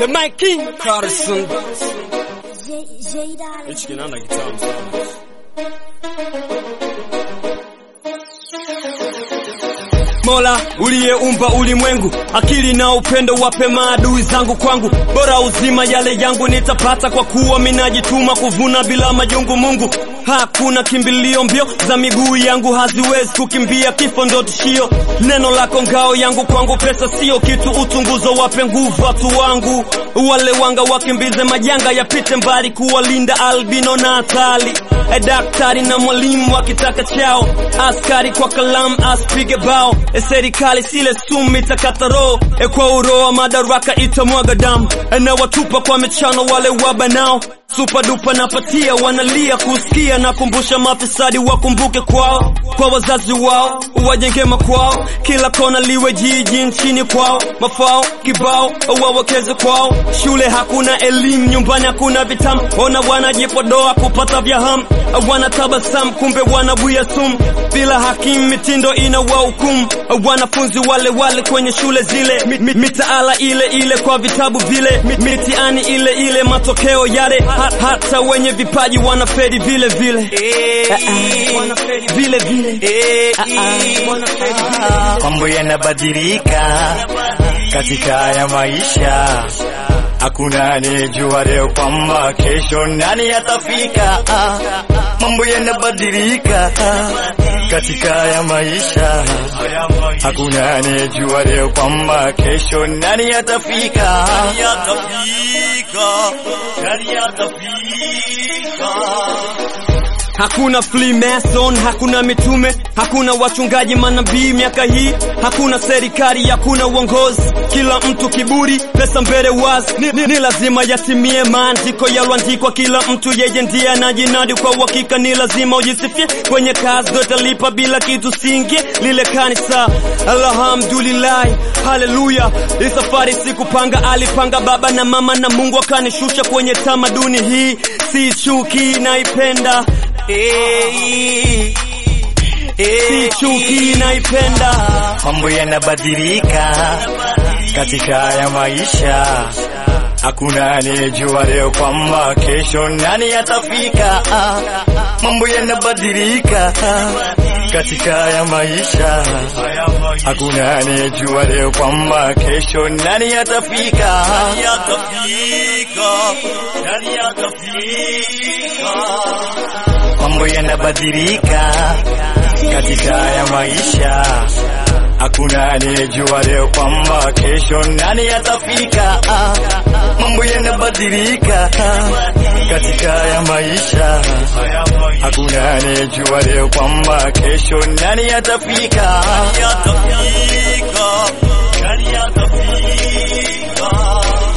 The Mike King Carson. J, J Dali. Hichi kinaona kitamu sana. Mola uliyeumba ulimwengu, akili na upendo wape maadui zangu kwangu, bora uzima yale yangu nitapata, kwa kuwa minajituma kuvuna bila majungu. Mungu hakuna kimbilio, mbio za miguu yangu haziwezi kukimbia, kifo ndo tishio. Neno lako ngao yangu, kwangu pesa sio kitu, utunguzo wape nguvu watu wangu, wale wanga wakimbize majanga yapite mbali, kuwalinda albino na hatari. E, daktari na mwalimu wakitaka chao, askari kwa kalamu asipige bao. E, serikali sile sumu itakata roho, e, kwa uroa madaraka itamwaga damu. E, na watupa kwa michano wale wabanao Supa dupa napatia wanalia kusikia na kumbusha mafisadi wakumbuke kwao, kwa wazazi wao wajenge makwao, kila kona liwe jiji nchini kwao, mafao kibao wawekeze kwao. Shule hakuna elimu, nyumbani hakuna vitamu, ona wanajipodoa kupata vya hamu, wanatabasamu kumbe wanabuya sumu, bila hakimu mitindo ina wahukumu, wanafunzi wale wale kwenye shule zile, mi, mi, mitaala ile ile kwa vitabu vile, mi, mitiani ile ile matokeo yale ha, hata wenye vipaji wanaferi vile vile Ah, ah, wanaferi vile vile Ah, ah, wanaferi vile mambo yanabadilika katika haya maisha, hakuna anayejua leo kwamba kesho nani atafika. Ah, Mambo yanabadilika katika haya maisha, hakuna anayejua leo kwamba kesho nani atafika. Hakuna Freemason, hakuna mitume, hakuna wachungaji manabii miaka hii, hakuna serikali, hakuna uongozi, kila mtu kiburi, pesa mbele wazi. Ni, ni, ni lazima yatimie maandiko yaloandikwa, kila mtu yeye ndiye anajinadi kwa uhakika. Ni lazima ujisifie kwenye kazi, ndo italipa bila kitu singie lile kanisa. Alhamdulillahi, haleluya. Hii safari sikupanga, alipanga baba na mama, na Mungu akanishusha kwenye tamaduni hii, si chuki, naipenda Hey, si chuki naipenda. mambo yanabadilika katika haya maisha, hakuna anayejua leo kwamba kesho nani atafika. Ah, Mambo yanabadilika katika haya maisha, hakuna anayejua leo kwamba kesho nani atafika. Mambo yanabadilika katika haya maisha, hakuna anayejua leo kwamba kesho nani atafika. Ah, Mambo yanabadilika katika haya maisha, hakuna anayejua leo kwamba kesho nani atafika.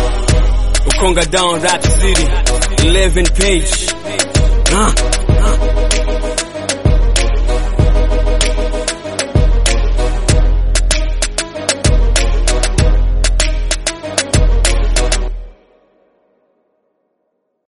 Ukonga down Rap City 11 page. Ah, ah.